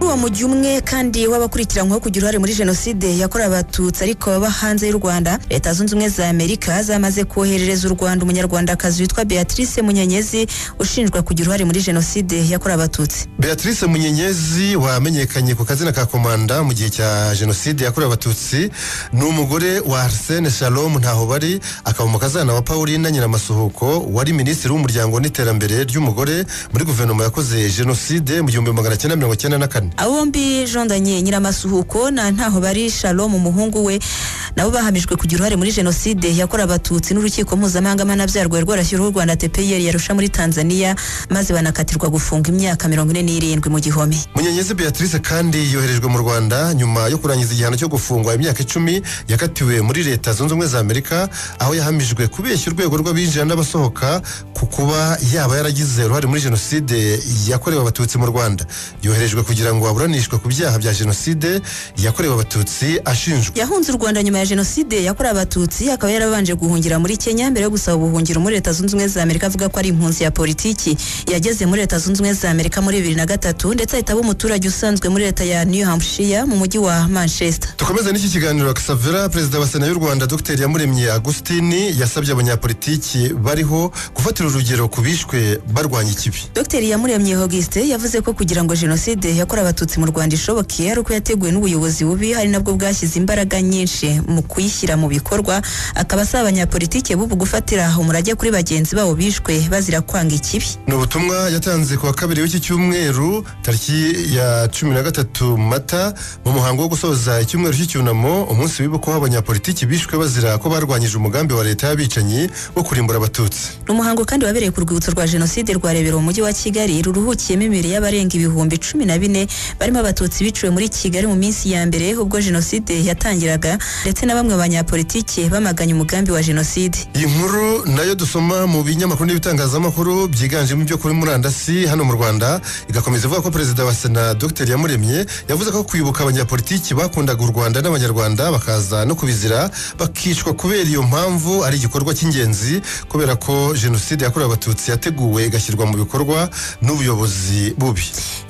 wa mujyi umwe kandi w'abakurikiranyweho kugira uruhare muri jenoside yakorewe abatutsi ariko baba hanze y'u rwanda leta zunze ubumwe za amerika zamaze koherereza u rwanda umunyarwandakazi witwa beatrice munyenyezi ushinjwa kugira uruhare muri jenoside yakorewe abatutsi beatrice munyenyezi wamenyekanye ku kazina ka komanda mu gihe cya jenoside yakorewe abatutsi ni umugore wa arsene shalom ntaho bari akaba umukazana wa pauline nyiramasuhuko wari minisitiri w'umuryango n'iterambere ry'umugore muri guverinoma yakoze jenoside mu gihumbi magana cyenda mirongo cyenda na kane abo bombi jondanye nyiramasuhuko na ntaho bari shalom umuhungu we nabo bahamijwe kugira uruhare muri jenoside yakorewe abatutsi n'urukiko mpuzamahanga mpanabyaha rwari rwarashyiriweho u rwanda tpir yarusha muri tanzania maze banakatirwa gufunga imyaka mirongo ine n'irindwi mu gihome munyenyezi beatrice kandi yoherejwe mu rwanda nyuma yo kurangiza igihano cyo gufungwa imyaka icumi yakatiwe muri leta zunze ubumwe za amerika aho yahamijwe kubeshya urwego rw'abinjira n'abasohoka ku kuba yaba yaragize uruhare muri jenoside yakorewe abatutsi mu rwanda yoherejwe kugira ngo aburanishwe ku byaha bya jenoside yakorewe abatutsi ashinjwa yahunze u rwanda nyuma ya jenoside yakorewe abatutsi akaba yarabanje guhungira muri kenya mbere yo gusaba ubuhungiro muri leta zunze ubumwe za amerika avuga ko ari impunzi ya politiki yageze muri leta zunze ubumwe za amerika muri bibiri na gatatu ndetse ahita aba umuturage usanzwe muri leta ya new hampshire mu mujyi wa manchester dukomeze n'iki kiganiro kasavera perezida wa sena y'u rwanda dr yamuremye agustini yasabye abanyapolitiki bariho gufatira urugero ku bishwe barwanya ikibi dr yamuremye augustin yavuze ko kugira ngo jenoside yakorewe abatutsi mu rwanda ishoboke ari uko yateguwe n'ubuyobozi bubi hari nabwo bwashyize imbaraga nyinshi mu kuyishyira mu bikorwa akaba asaba abanyapolitike bubu gufatira umurage kuri bagenzi babo bishwe bazira kwanga ikibi ni ubutumwa yatanze ku wa kabiri w'iki cyumweru tariki ya cumi na gatatu mata mu muhango wo gusoza icyumweru cy'icyunamo umunsi wibukwaho abanyapolitiki bishwe bazira ko barwanyije umugambi wa leta y'abicanyi wo kurimbura abatutsi ni umuhango kandi wabereye ku rwibutso rwa jenoside rwarebera mu mujyi wa kigali ruruhukiyemo imibiri y'abarenga ibihumbi cumi na bine barimo abatutsi biciwe muri kigali mu minsi ya mbere ubwo jenoside yatangiraga ndetse na bamwe banyapolitike bamaganye umugambi wa jenoside iyi nkuru nayo dusoma mu binyamakuru n'ibitangazamakuru byiganjemo ibyo kuri murandasi hano mu rwanda igakomeza ivuga ko perezida wa sena dr yamuremye yavuze ko kwibuka abanyapolitiki bakundaga u rwanda n'abanyarwanda bakaza no kubizira bakicwa kubera iyo mpamvu ari igikorwa cy'ingenzi kubera ko jenoside yakorewe abatutsi yateguwe igashyirwa mu bikorwa n'ubuyobozi bubi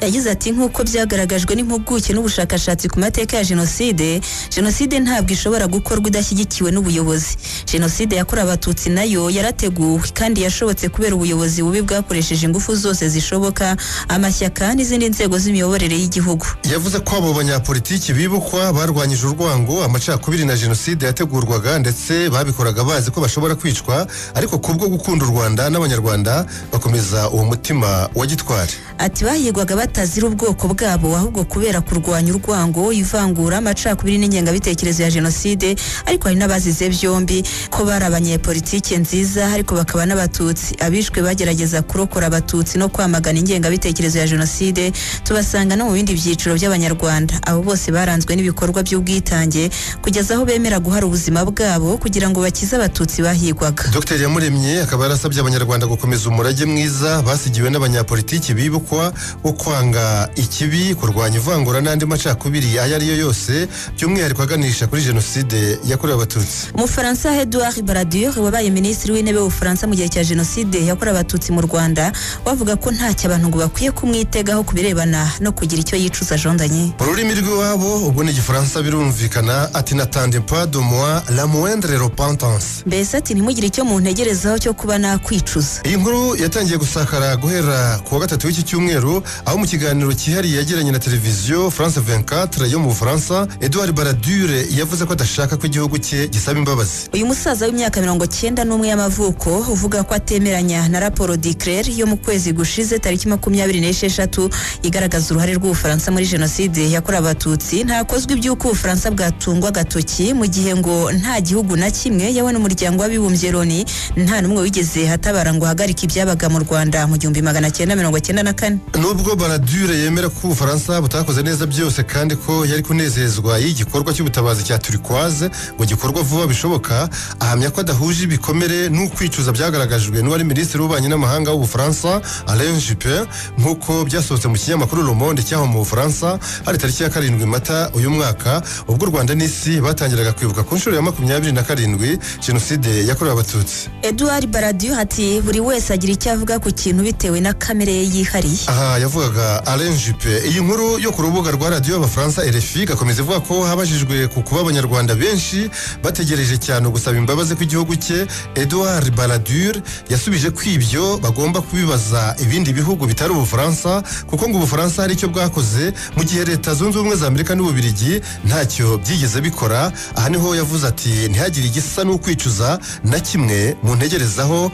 yagize ati nk'uko byagaragajwe n'impuguke n'ubushakashatsi ku mateka ya jenoside jenoside ntabwo ishobora gukorwa idashyigikiwe n'ubuyobozi jenoside yakorewe abatutsi nayo yarateguwe kandi yashobotse kubera ubuyobozi bubi bwakoresheje ingufu zose zishoboka amashyaka n'izindi nzego z'imiyoborere y'Igihugu yavuze ko abo banyapolitiki bibukwa barwanyije urwango amacakubiri na jenoside yategurwaga ndetse babikoraga bazi ko bashobora kwicwa ariko kubwo gukunda u Rwanda n'abanyarwanda bakomeza uwo mutima wa gitwari ati bahigwaga batazira ubwoko bwabo ahubwo kubera kurwanya urwango ivangura amacakubiri n'ingengabitekerezo ya jenoside ariko hari n'abazize byombi ko bari abanyepolitike nziza ariko bakaba n'abatutsi abishwe bagerageza kurokora abatutsi no kwamagana ingengabitekerezo ya jenoside tubasanga no mu bindi byiciro by'abanyarwanda abo bose baranzwe n'ibikorwa by'ubwitange kugeza aho bemera guhara ubuzima bwabo kugira ngo bakize abatutsi bahigwaga dr yamuremye akaba yarasabye abanyarwanda gukomeza umurage mwiza basigiwe n'abanyapolitiki bibukwa wo kwanga ikibi kurwanya ivangura n'andi macakubiri ayo ari yo yose by'umwihariko aganisha kuri jenoside yakorewe abatutsi umufaransa edouard baradure wabaye minisitiri w'intebe w'ubufaransa mu gihe cya jenoside yakorewe abatutsi mu rwanda wavuga ko ntacyo abantu ngo bakwiye kumwitegaho ku birebana no kugira icyo yicuza jondanye mu rurimi rw'iwabo ubwo ni igifaransa birumvikana ati natande pas de moi la moindre repentance mbese ati ntimugire icyo muntegerezaho cyo kuba nakwicuza iyi nkuru yatangiye gusakara guhera ku wa gatatu w'iki cyumweru aho mu kiganiro cyihariye yagiranye na televiziyo france 24 yo mu bufaransa edouard baradure yavuze ko adashaka ko igihugu cye gisaba imbabazi uyu musaza w'imyaka mirongo cyenda n'umwe y'amavuko uvuga ko atemeranya na raporo dicler yo mu kwezi gushize tariki makumyabiri n'esheshatu igaragaza uruhare rw'ubufaransa muri jenoside yakorewe abatutsi ntakozwe iby'uko ubufaransa bwatungwa agatoki mu gihe ngo nta gihugu na kimwe yewe n'umuryango w'abibumbye loni nta n'umwe wigeze hatabara ngo ahagarike ibyabaga mu rwanda mu gihumbi magana cyenda mirongo cyenda na kane nubwo baradure yemera ko ubufaransa butakoze neza byose kandi ko yari kunezezwa y'igikorwa cy'ubutabazi cya turikwaze ngo gikorwa vuba bishoboka ahamya ko adahuje ibikomere n'ukwicuza byagaragajwe n'uwari minisitiri w'ububanyi n'amahanga w'ubufaransa alain juppe nk'uko byasohotse mu kinyamakuru le monde cyaho mu bufaransa hari tariki ya karindwi mata uyu mwaka ubwo u rwanda n'isi batangiraga kwibuka ku nshuro ya makumyabiri na karindwi jenoside yakorewe abatutsi edouard baradiyo ati buri wese agira icyo avuga ku kintu bitewe na kamere ye yihariye aha yavugaga alain juppe iyi nkuru yo ku rubuga rwa radiyo y'abafaransa rfi gakomeza ivuga ko habajijwe ku kuba abanyarwanda benshi bategereje cyane gusaba imbabazi kw'igihugu cye edouard baradure yasubije ko ibyo bagomba kubibaza ibindi bihugu bitari ubufaransa kuko ngo ubufaransa hari icyo bwakoze mu gihe leta zunze ubumwe za amerika n'ububirigi ntacyo byigeze bikora aha niho yavuze ati ntihagire igisa n'ukwicuza na kimwe mu ntegerezaho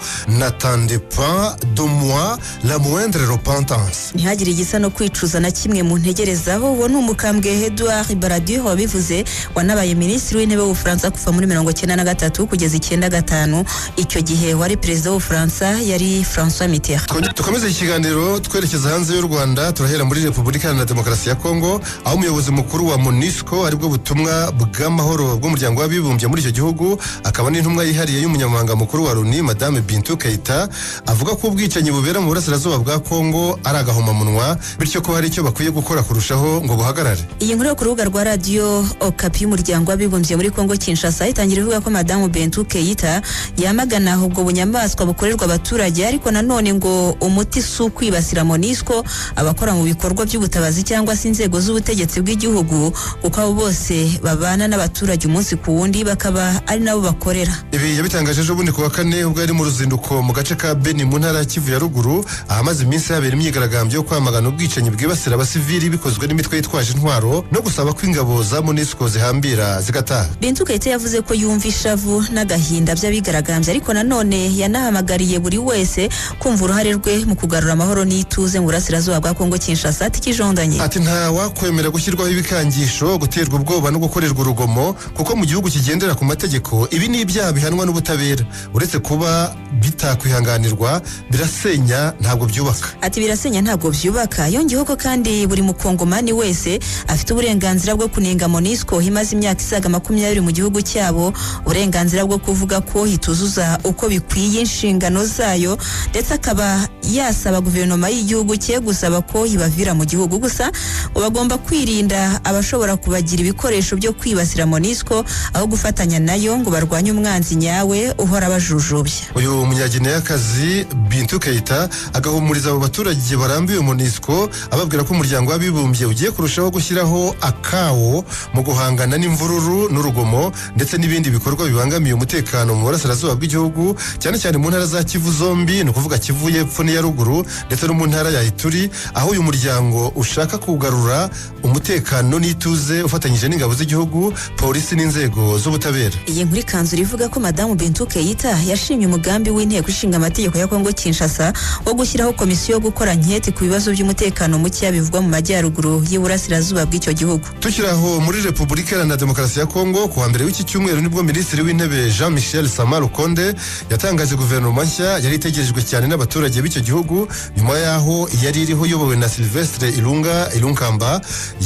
natandepa domwa la moindre repentance ntihagire igisa no kwicuza na kimwe mu ntegerezaho uwo ni umukambwe edouard baradieu wabivuze wanabaye minisitiri w'intebe w'ubufaransa kuva muri mirongo icyenda na gatatu kugeza icyenda gatanu icyo gihe wari perezida w'ubufaransa yari francois mitterrand dukomeze iki kiganiro twerekeza hanze y'u rwanda turahera muri repubulika iharanira demokarasi ya kongo aho umuyobozi mukuru wa monisco aribwo butumwa bw'amahoro bw'umuryango w'abibumbye muri icyo gihugu akaba n'intumwa yihariye y'umunyamabanga mukuru wa loni madame bintu keita avuga ko ubwicanyi bubera mu burasirazuba bwa kongo ari agahomamunwa bityo ko hari icyo bakwiye gukora kurushaho ngo buhagarare iyi nkuru yo ku rubuga rwa radiyo okapi y'umuryango w'abibumbye muri kongo kinshasa itangira ivuga ko madamu bentu keita yamagana ubwo bunyamaswa bukorerwa abaturage ariko nanone ngo umuti si ukwibasira monisco abakora mu bikorwa by'ubutabazi cyangwa se inzego z'ubutegetsi bw'igihugu kuko abo bose babana n'abaturage umunsi ku wundi bakaba ari nabo bakorera ibi yabitangaje ejobundi ku wa kane ubwo yari mu ruzinduko mu gace ka beni mu ntara ya kivu ya ruguru ahamaze iminsi habera imyigaragambyo yo kwamagana ubwicanyi bwibasira abasivili bikozwe n'imitwe yitwaje intwaro no gusaba ko ingabo za monisco zihambira zigataha bintu kayite yavuze ko yumva ishavu n'agahinda by'abigaragambye ariko nanone yanahamagariye buri wese kumva uruhare rwe mu kugarura amahoro n'ituze mu burasirazuba bwa kongo kinshasa atikijondanye ati nta wakwemera gushyirwaho ibikangisho guterwa ubwoba no gukorerwa urugomo kuko mu gihugu kigendera ku mategeko ibi ni ibyaha bihanwa n'ubutabera uretse kuba bitakwihanganirwa birasenya ntabwo byubaka ati birasenya ntabwo byubaka yongeyeho ko kandi buri mukongomani wese afite uburenganzira bwo kunenga monisco imaze imyaka isaga makumyabiri mu gihugu cyabo uburenganzira bwo kuvuga ko ituzuza uko bikwiye inshingano zayo ndetse akaba yasaba guverinoma y'igihugu cye gusaba ko ibavira mu gihugu gusa ngo bagomba kwirinda abashobora kubagira ibikoresho byo kwibasira monisco aho gufatanya nayo ngo barwanye umwanzi nyawe uhora abajujubya uyu munyagineyakazi bintu keita agahumuriza abo baturage barambiwe monisco ababwira ko umuryango w'abibumbye ugiye kurushaho gushyiraho akawo mu guhangana n'imvururu n'urugomo ndetse n'ibindi bikorwa bibangamiye umutekano mu burasirazuba bw'igihugu cyane cyane mu ntara za kivu zombi ni ukuvuga kivu y'epfo n'iya ruguru ndetse no mu ntara ya ituri aho uyu muryango ushaka kugarura umutekano n'ituze ufatanyije n'ingabo z'igihugu polisi n'inzego z'ubutabera iyi nkuru ikanzura ivuga ko madamu bintu keita yashimye umugambi w'inteko ishinga amategeko ya kongo kinshasa wo gushyiraho komisiyo yo gukora nketi ku bibazo by'umutekano mukeya bivugwa mu majyaruguru y'iburasirazuba bw'icyo gihugu tukiri aho muri repubulika iharanira demokarasi ya kongo ku wa mbere w'iki cyumweru nibwo minisitiri w'intebe jean michel samar rukonde yatangaje guverinoma nshya yari itegerejwe cyane n'abaturage b'icyo gihugu nyuma y'aho yari iriho iyobowe na silvestre irunga irunkamba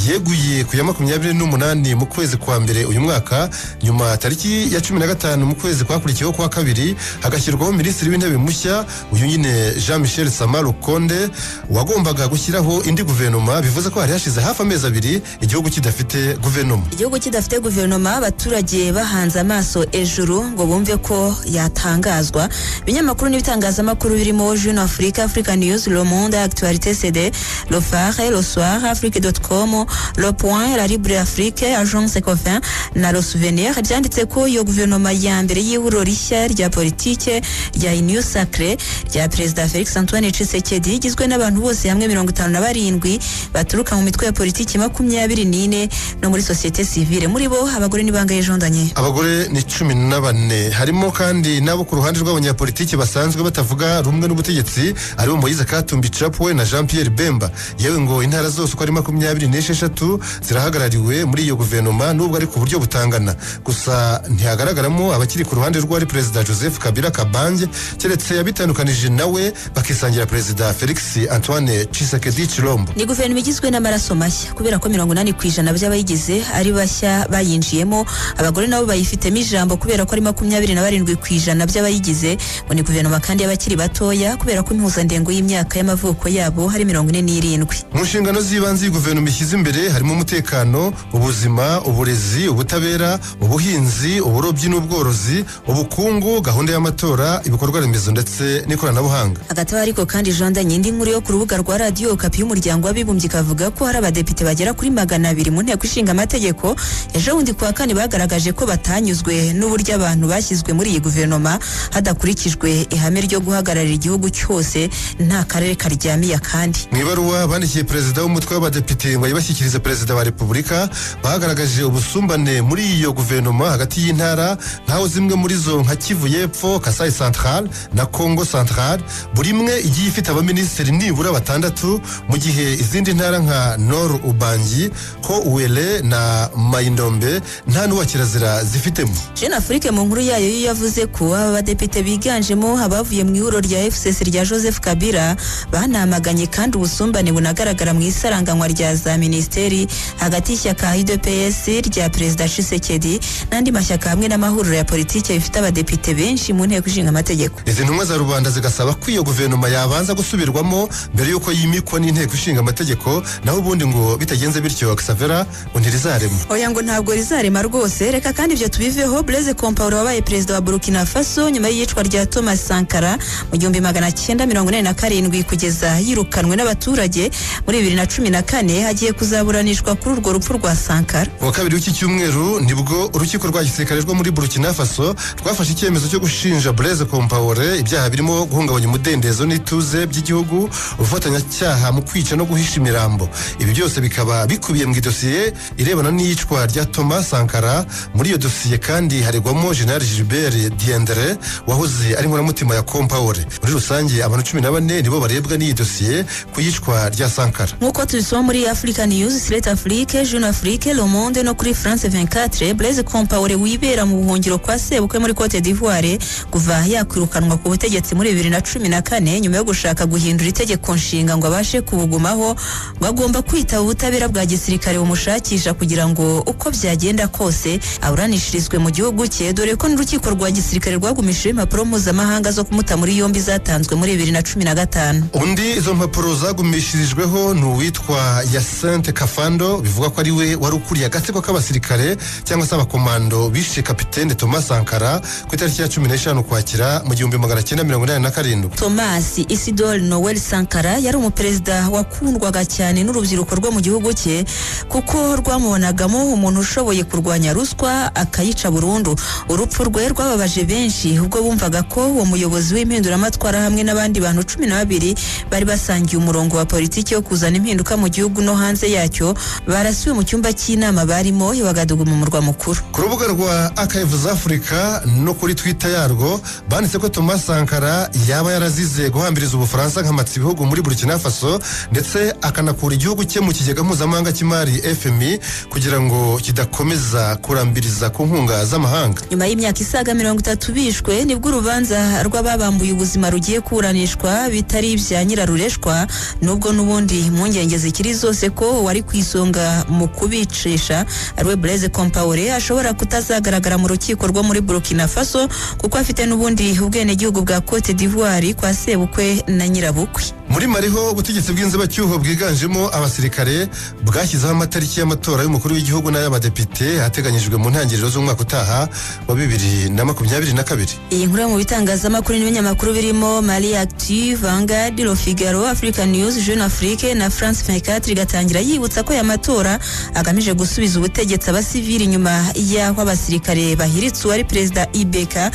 yeguye ku ya makumyabiri n'umunani mu kwezi kwa mbere uyu mwaka nyuma tariki ya cumi na gatanu mu kwezi kwakurikiyeho kwa kabiri hagashyirwaho minisitiri w'intebe mushya uyu nyine jean michel samar rukonde wagombaga gushyiraho indi guverinoma bivuze ko hari hashize hafi amezi abiri igihugu kidafite guverinoma igihugu kidafite guverinoma abaturage bahanze amaso ejuru ngo bumve ko yatangazwa ibinyamakuru n'ibitangazamakuru birimo juno afurika afurika niyuzi le monde actualité cd le phare le soir afrique dot com le point la libre afrique agence cofin na le souvenir byanditse ko iyo guverinoma ya mbere y'ihuriro rishya rya politike rya iniyo sacre rya perezida felix antoine cisekedi igizwe n'abantu bose hamwe mirongo itanu na barindwi baturuka mu mitwe ya politiki makumyabiri n'ine no muri sosiyete sivile muri bo abagore n'ibanga y'ijondanye abagore ni cumi na bane harimo kandi n'abo ku ruhande rw'abanyapolitiki basanzwe batavuga rumwe n'ubutegetsi aribo moyize katumbi capuwe na jean pierre bemba yewe ngo intara zose uko ari makumyabiri n'esheshatu zirahagarariwe muri iyo guverinoma nubwo ari ku buryo butangana gusa ntihagaragaramo abakiri ku ruhande rw'uwari perezida joseph kabila kabange keretse yabitandukanije nawe bakisangira perezida felix antoine cisekedi cirombo ni guverinoma igizwe n'amaraso mashya kubera ko mirongo inani ku ijana by'abayigize ari bashya bayinjiyemo abagore nabo bayifitemo ijambo kubera ko ari makumyabiri na barindwi ku ijana by'abayigize ngo ni guverinoma kandi y'abakiri batoya kubera ko impuzandengo y'imyaka y'amavuko yabo hari mirongo ine n'irindwi mu nshingano z'ibanze guverinoma ishyize imbere harimo umutekano ubuzima uburezi ubutabera ubuhinzi uburobyi n'ubworozi ubukungu gahunda y'amatora ibikorwa remezo ndetse n'ikoranabuhanga hagati aho ariko kandi jondanye indi nkuru yo ku rubuga rwa radiyo kapi y'umuryango w'abi w'abibumbye kavuga ko hari abadepite bagera kuri magana abiri mu nteko ishinga amategeko ejo bundi kuwa kane bagaragaje ko batanyuzwe n'uburyo abantu bashyizwe muri iyi guverinoma hadakurikijwe ihame ryo guhagararira igihugu cyose nta karere karyamiye akandi mu ibaruwa bandikiye perezida w'umutwe w'abadepite ngo ayibashyikirize perezida wa repubulika bagaragaje ubusumbane muri iyo guverinoma hagati y'intara nkaho zimwe muri zo nka kivu y'epfo kasai central na congo central buri imwe igiye ifite abaminisitiri nibura batandatu mu gihe izindi ntara nka nor ubangi ho uwele na mayindombe nta n'uwakirazira zifitemo jeune afrique mu nkuru yayo yo yavuze ko aba badepite biganjemo abavuye mu ihuriro rya fcc rya joseph kabila banamaganye kandi ubusumbane bunagaragara mu isaranganywa rya za minisiteri hagati y'ishyaka udps rya perezida tshisekedi n'andi mashyaka hamwe n'amahuriro ya politiki bifite abadepite benshi mu nteko ishinga amategeko izi ntumwa za rubanda zigasaba ko iyo guverinoma yabanza gusubirwamo mbere y'uko yimikwa n'inteko ishinga amategeko naho ubundi ngo bitagenze bityo xavera ngo ntirizarema oya ngo ntabwo rizarema rwose reka kandi ibyo tubiveho blaise compaore wabaye perezida wa burkina faso nyuma y'iyicwa rya thomas sankara mu gihumbi magana cyenda mirongo inani na karindwi kugeza yirukanwe n'abaturage muri bibiri na cumi na kane hagiye kuzaburanishwa kuri urwo rupfu rwa sankara kuwa kabiri w'iki cyumweru nibwo urukiko rwa gisirikare rwo muri burkina faso rwafashe icyemezo cyo gushinja blaise compaore ibyaha birimo guhungabanya umudendezo n'ituze by'igihugu ubufatanyacyaha mu kwica no guhisha imirambo ibi byose bikaba bikubiye mu idosiye irebana n'iyicwa rya thomas sankara muri iyo dosiye kandi haregwamo general gilbert diendere wahoze ari inkoramutima ya compaore muri rusange abantu cumi na bane nibo barebwa n'iyi dosiye ku yicwa rya sankara nk'uko tubisoma muri african news slate afrique jeune afrique le monde no kuri france 24 blaise compaore wibera mu buhungiro kwa sebukwe muri cote d'ivoire kuva yakwirukanwa ku butegetsi muri bibiri na cumi na kane nyuma yo gushaka guhindura itegeko nshinga ngo abashe kubugumaho ngo agomba kwitaba ubutabera bwa gisirikare bumushakisha kugira ngo uko byagenda kose aburanishirizwe mu gihugu cye dore ko n'urukiko rwa gisirikare rwagumishijeho impapuro mpuzamahanga zo kumuta muri yombi zatanzwe muri bibiri na cumi na gatanu undi izo mpapuro zagumishirijweho ni uwitwa yasente kafando bivuga ko ari we wari ukuriye agatsiko k'abasirikare cyangwa se abakomando bishe kapitene thomas sankara ku itariki ya cumi n'eshanu ukwakira mu gihumbi magana cyenda mirongo inani na karindwi thomas isidore noel sankara yari umuperezida wakundwaga cyane n'urubyiruko rwo mu gihugu cye kuko rwamubonagamo umuntu ushoboye kurwanya ruswa akayica burundu urupfu rwe rwababaje benshi ubwo bumvaga ko uwo muyobozi w'impinduramatwara hamwe n'abandi bantu cumi na babiri bari basangiye umurongo wa politiki yo kuzana impinduka mu gihugu no hanze yacyo barasiwe mu cyumba cy'inama barimo i wagadugu mu murwa mukuru ku rubuga rwa akayivuza afurika no kuri twita yarwo banditse ko thomas sankara yaba yarazize guhambiriza ubufaransa nkamatsa ibihugu muri burkina faso ndetse akanakura igihugu cye mu kigega mpuzamahanga cy'imari fmi kugira ngo kidakomeza kurambiriza ku nkunga z'amahanga nyuma y'imyaka isaga mirongo itatu bishwe nibwo urubanza rw'ababambuye ubuzima rugiye kuburanishwa bitari ibya nyirarureshwa nubwo n'ubundi impungenge zikiri zose ko wari ku isonga mu kubicisha ariwe blaise compaore ashobora kutazagaragara mu rukiko rwo muri burkina faso kuko afite n'ubundi ubwenegihugu bwa cote d'ivoire kwa sebukwe na nyirabukwe muri mariho ubutegetsi bw'inzibacyuho bwiganjemo abasirikare bwashyizeho amatariki y'amatora y'umukuru w'igihugu n'ay'abadepite ateganyijwe mu ntangiriro z'umwaka utaha wa bibiri na makumyabiri na kabiri iyi nkuru yo mu bitangazamakuru n'ibinyamakuru birimo mari active vangard le figaro african news jeune afrique na france 24 igatangira yibutsa ko aya matora agamije gusubiza ubutegetsi abasivili nyuma y'aho abasirikare bahiritse uwari perezida ibeka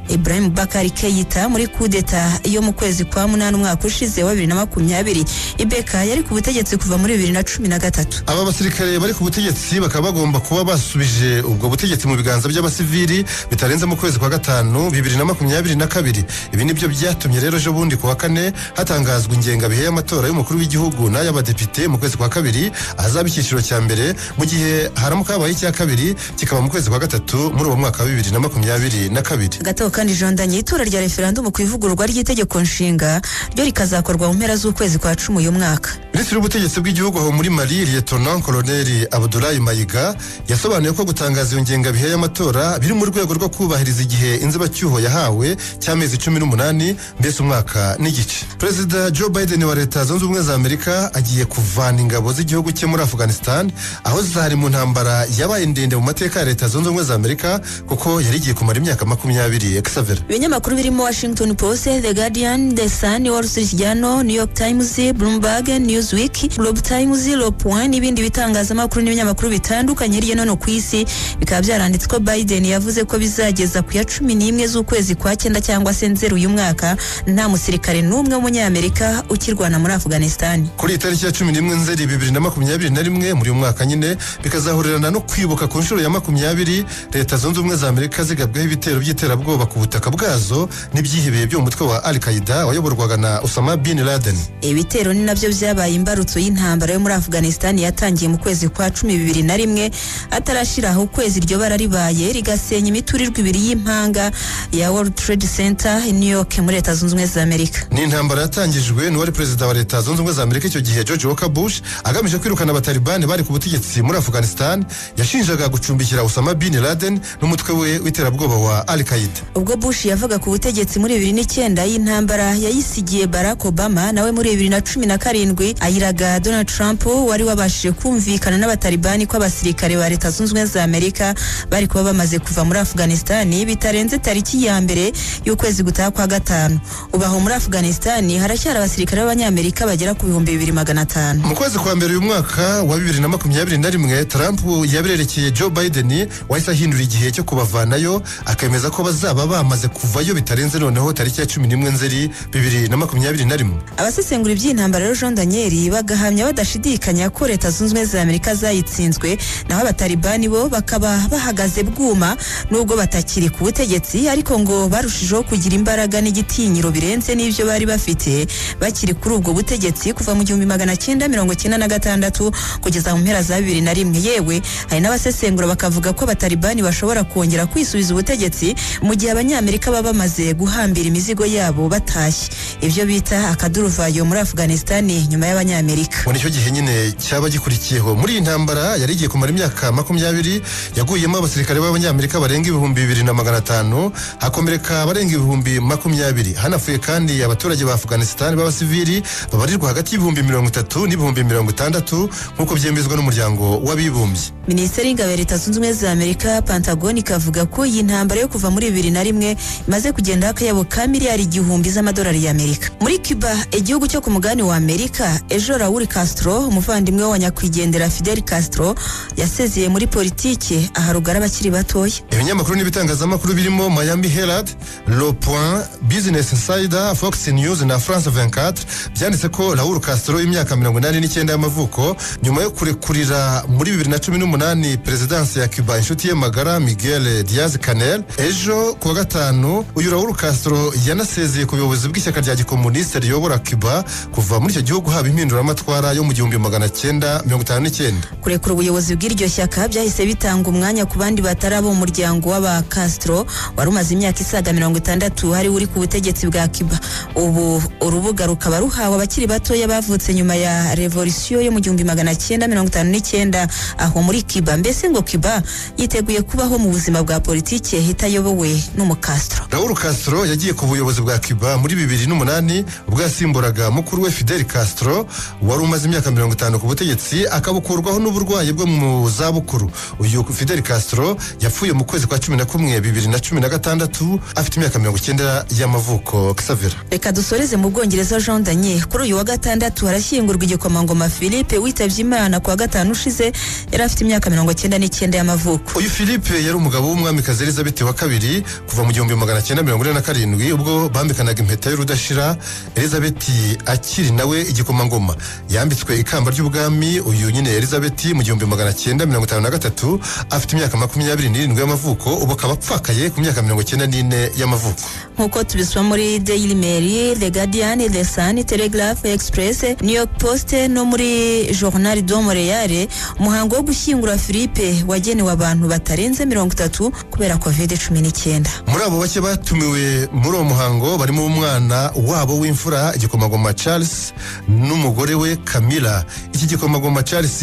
ibrahim bakari keita muri kudeta yo mu kwezi kwa munani umwaka ushize wa bibiri na makumyabiri ibeka yari ku butegetsi kuva muri bibiri na cumi na gatatu aba basirikare bari ku butegetsi bakaba bagomba kuba basubije ubwo butegetsi mu biganza by'abasivili bitarenze mu kwezi kwa gatanu bibiri na makumyabiri na kabiri ibi nibyo byatumye rero ejo bundi kuwa kane hatangazwa ingengabihe y'amatora y'umukuru w'igihugu n'ay'abadepite mu kwezi kwa kabiri ahazaba icyiciro cya mbere mu gihe haramuka habaye icya kabiri kikaba mu kwezi kwa gatatu muri uwo mwaka wa bibiri na makumyabiri na kabiri gato kandi jondanye itora rya referendumu ku ivugururwa ry'itegeko nshinga ryo rikazakorwa mu mpera z'ukwezi kwa cumi uyu mwaka minisitiri w'ubutegetsi bw'igihugu aho muri mari liyetona koloneli abudulayi mayiga yasobanuye ko gutangaza iyo ngengabihe y'amatora biri mu rwego rwo kubahiriza igihe inzibacyuho yahawe cy'amezi cumi n'umunani mbese umwaka n'igice perezida joe biden wa leta zunze ubumwe za amerika agiye kuvana ingabo z'igihugu cye muri afghanistan aho zari mu ntambara yabaye ndende mu mateka ya leta zunze ubumwe za amerika kuko yari igiye kumara imyaka makumyabiri xavera ibinyamakuru birimo washington post the guardian the sun wall street journal new york times bloomberg newsweek globe times le point n'ibindi bitangazamakuru n'ibinyamakuru bitandukanye hirya no hino ku isi bikaba byaranditse ko biden yavuze ko bizageza ku ya cumi n'imwe z'ukwezi kwa cyenda cyangwa se nzeru uyu mwaka nta musirikare n'umwe w'umunyamerika ukirwana muri afghanistan kuri iyi tariki ya cumi n'imwe nzeri bibiri na makumyabiri na rimwe muri uyu mwaka nyine bikazahurirana no kwibuka ku nshuro ya makumyabiri leta zunze ubumwe za amerika zigabweho ibitero by'iterabwoba ku butaka bwazo n'ibyihebeye byo mu mutwe wa al qaida wayoborwaga na usama bin laden ibitero ni nabyo byabaye imbarutso y'intambara yo muri afghanistan yatangiye mu kwezi kwa cumi bibiri na rimwe atarashiraho ukwezi iryo bara ribaye rigasenya imiturirwa ibiri y'impanga ya world trade center i new york muri leta zunze ubumwe za amerika ni intambara yatangijwe n'uwari perezida wa leta zunze ubumwe za amerika icyo gihe george walker bush agamije kwirukana abatalibani bari ku butegetsi muri afghanistan yashinjaga gucumbikira usama bin laden n'umutwe we w'iterabwoba wa al qaida ubwo bush yavaga ku butegetsi muri bibiri n'icyenda y'intambara yayisigiye barack obama nawe muri bibiri na cumi na karindwi ayiraga donald trump wari wabashije kumvikana n'abatalibani ko abasirikare ba leta zunze ubumwe za amerika bari kuba bamaze kuva muri afghanistan bitarenze tariki ya mbere y'ukwezi gutaha kwa gatanu ubu aho muri afghanistan haracyari abasirikare b'abanyamerika bagera ku bihumbi bibiri magana atanu mu kwezi kwa mbere uyu mwaka wa bibiri na makumyabiri na rimwe trump yabirerekeye joe biden wahise ahindura igihe cyo kubavanayo akemeza ko bazaba bamaze kuvayo bitarenze noneho tariki ya cumi n'imwe nzeri bibiri na makumyabiri na rimwe abasesengura iby'intambara rero jean daniel bagahamya badashidikanya ko leta zunze ubumwe za amerika zayitsinzwe naho abatalibani bo bakaba bahagaze bwuma nubwo batakiri ku butegetsi ariko ngo barushijeho kugira imbaraga n'igitinyiro birenze n'ibyo bari bafite bakiri kuri ubwo butegetsi kuva mu gihumbi magana cyenda mirongo cyenda na gatandatu kugeza mu mpera za bibiri na rimwe yewe hari n'abasesengura bakavuga ko abatalibani bashobora kongera kwisubiza ubutegetsi mu gihe abanyamerika baba bamaze guhambira imizigo yabo batashye ibyo bita akaduruvayo muri afghanistani nyuma y'abanyamerika muri icyo gihe nyine cyaba gikurikiyeho muri iyi ntambara yari igiye kumara imyaka makumyabiri yaguyemo abasirikare b'abanyamerika barenga ibihumbi bibiri na magana atanu hakomereka abarenga ibihumbi makumyabiri hanapfuye kandi abaturage ba afghanistan b'abasivili babarirwa hagati y'ibihumbi mirongo itatu n'ibihumbi mirongo itandatu nk'uko byemezwa n'umuryango w'abibumbye minisiteri y'ingabo ya leta zunze ubumwe za amerika pantagoni ikavuga ko iyi ntambara yo kuva muri bibiri na rimwe imaze kugendaho akayabo ka miliyari igihumbi z'amadolari y'amerika muri cuba igihugu cyo ku mugabane wa amerika ejo raul castro umuvandimwe wa nyakwigendera fidel castro yasezeye muri politiki aha rugara abakiri batoya ibinyamakuru n'ibitangazamakuru birimo miami herald le point business insider fox news na france 24 byanditse ko raul castro w'imyaka mirongo inani n'icyenda y'amavuko nyuma yo kurekurira muri bibiri na cumi n'umunani perezidansi ya cuba inshuti ye magara miguel diaz canel ejo ku wa gatanu uyu raul castro yanasezeye ku buyobozi bw'ishyaka rya gikomuniste riyobora cuba kuva muri icyo gihugu haba impinduramatwara yo mu gihumbi magana cyenda mirongo itanu n'icyenda kurekura ubuyobozi bw'iryo shyaka byahise bitanga umwanya ku bandi batari abo mu muryango w'aba castro wari umaze imyaka isaga mirongo itandatu hari uri ku butegetsi bwa cuba ubu urubuga rukaba ruhawe abakiri batoya bavutse nyuma ya revolisiyo yo mu gihumbi magana cyenda mirongo itanu n'icyenda aho muri cuba mbese ngo cuba yiteguye kubaho mu buzima bwa politiki itayobowe n'umu castro raul castro yagiye ku buyobozi bwa cuba muri bibiri n'umunani ubwo yasimburaga mukuru we fidel castro wari umaze imyaka mirongo itanu ku butegetsi akabukurwaho n'uburwayi bwo mu zabukuru uyu fidel castro yapfuye mu kwezi kwa cumi na kumwe bibiri na cumi na gatandatu afite imyaka mirongo icyenda y'amavuko xavera reka dusoreze mu bwongereza jean danye kuri uyu wa gatandatu harashyingurwa igikomangoma philippe witabye imana ku wa gatanu ushize yari afite imyaka mirongo cyenda n'icyenda y'amavuko uyu philippe yari umugabo w'umwamikazi elizabeth wa kabiri kuva mu gihumbi magana cyenda mirongo ine na karindwi ubwo bambikanaga impeta y'urudashira elizabeth akiri nawe igikomangoma yambitswe ikamba ry'ubwami uyu nyine elizabeth mu gihumbi magana cyenda mirongo itanu na gatatu afite imyaka makumyabiri n'irindwi y'amavuko ubu akaba apfakaye ku myaka mirongo icyenda n'ine y'amavuko nk'uko tubisoma muri daily mail the guardian the sun telegraph express new york post no muri journal do montreal umuhango wo gushyingura philippe wagenewe abantu batarenze mirongo itatu kubera covid cumi n'icyenda muri abo bake batumiwe muri uwo muhango barimo umwana wabo w'imfura igikomagoma charles n'umugore we camila iki gikomagoma charles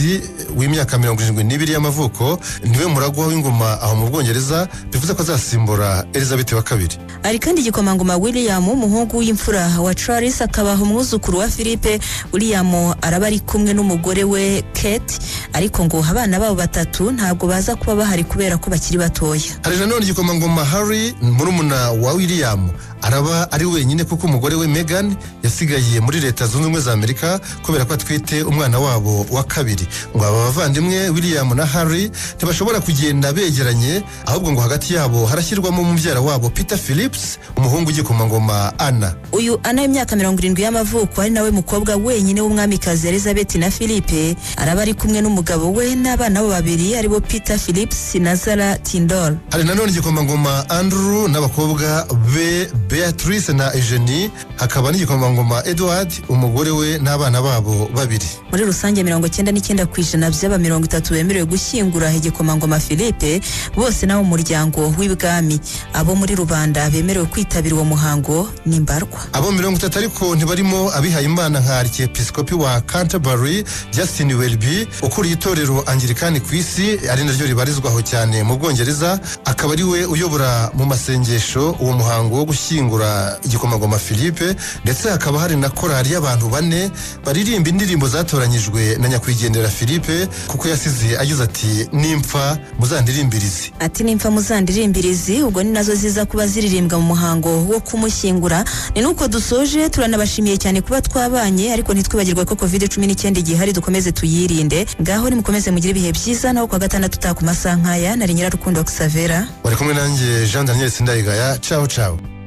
w'imyaka mirongo irindwi n'ibiri y'amavuko niwe muragwa w'ingoma aho mu bwongereza bivuze ko azasimbura elizabeth wa kabiri hari kandi igikomangoma william umuhungu w'imfura wa charles akabaha umwuzukuru wa philippe william araba ari kumwe n'umugore we kate ariko ngo abana babo batatu ntabwo baza kuba bahari kubera ko bakiri batoya hari nanone igikomangoma hari murumuna wa william araba ari wenyine kuko umugore we megan yasigaye muri leta zunze ubumwe za amerika kubera ko atwite umwana wabo wa kabiri ngo aba bavandimwe william na harry ntibashobora kugenda begeranye ahubwo ngo hagati yabo harashyirwamo umubyara wabo peter phillips umuhungu ugikomangoma anna uyu ana w'imyaka mirongo irindwi y'amavuko ari nawe mukobwa wenyine w'umwamikazi elizabeth na philippe araba ari kumwe n'umugabo we n'abana bo babiri aribo peter phillips na zara tindol hari nanone igikomangoma andrew n'abakobwa be beatrice na eugenie hakaba n'igikomangoma edward umugore we n'abana babo babiri muri rusange mirongo icyenda n'icyenda ku ijana by'aba mirongo itatu bemerewe gushyingura igikomangoma philippe bose n'abo mu muryango w'ibwami abo muri rubanda bemerewe kwitabira uwo muhango ni mbarwa abo mirongo itatu ariko ntibarimo abihaye imana nka arkiyepisikopi wa canterbury justin welby ukuriye itorero angirikani ku isi ari naryo ribarizwaho cyane mu bwongereza akaba ari we uyobora mu masengesho uwo muhango wo gushyingura igikomagoma philippe ndetse hakaba hari na korali y'abantu bane baririmba indirimbo zatoranyijwe na nyakwigendera philippe kuko yasize agize ati nimfa muzandiririmbirize ati nimfa muzandiririmbirizi ubwo ni nazo ziza kuba ziririmbwa mu muhango wo kumushyingura ni nuko dusoje turanabashimiye cyane kuba twabanye ariko ntitwibagirwe ko covid cumi n'icyenda igihari dukomeze tuyirinde ngaho nimukomeze mugire ibihe byiza naho kuwa gatandatu utaha ku masaha nk'aya nari nyirarukundo xavera bari kumwe nanjye jean daniel sindayigaya caho caho